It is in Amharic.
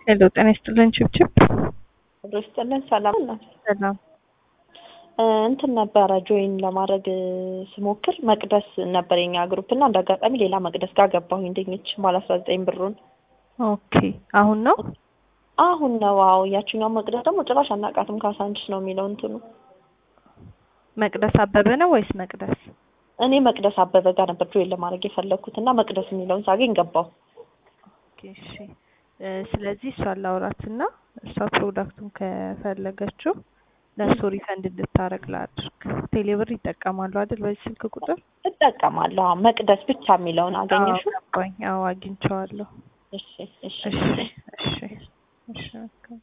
ሄሎ ጤና ይስጥልን ችብችብ ይስጥልን ሰላም ነው። ሰላም እንትን ነበረ ጆይን ለማድረግ ስሞክር መቅደስ ነበር የኛ ግሩፕ እና እንደ አጋጣሚ ሌላ መቅደስ ጋር ገባሁኝ ድንች ባለ አስራ ዘጠኝ ብሩን ኦኬ አሁን ነው አሁን ነው። አዎ ያችኛው መቅደስ ደግሞ ጭራሽ አናውቃትም ካሳንችስ ነው የሚለው እንትኑ። መቅደስ አበበ ነው ወይስ መቅደስ? እኔ መቅደስ አበበ ጋር ነበር ጆይን ለማድረግ የፈለግኩት እና መቅደስ የሚለውን ሳገኝ ገባሁ። ኦኬ እሺ። ስለዚህ እሷን ላውራትና እሷ ፕሮዳክቱን ከፈለገችው ለእሱ ሪፈንድ እንድታረግ ላድርግ። ቴሌብር ይጠቀማሉ አይደል? በዚህ ስልክ ቁጥር እጠቀማለሁ። አዎ መቅደስ ብቻ የሚለውን አገኘሽው? ገባኝ። አዎ አግኝቼዋለሁ። እሺ እሺ እሺ እሺ እሺ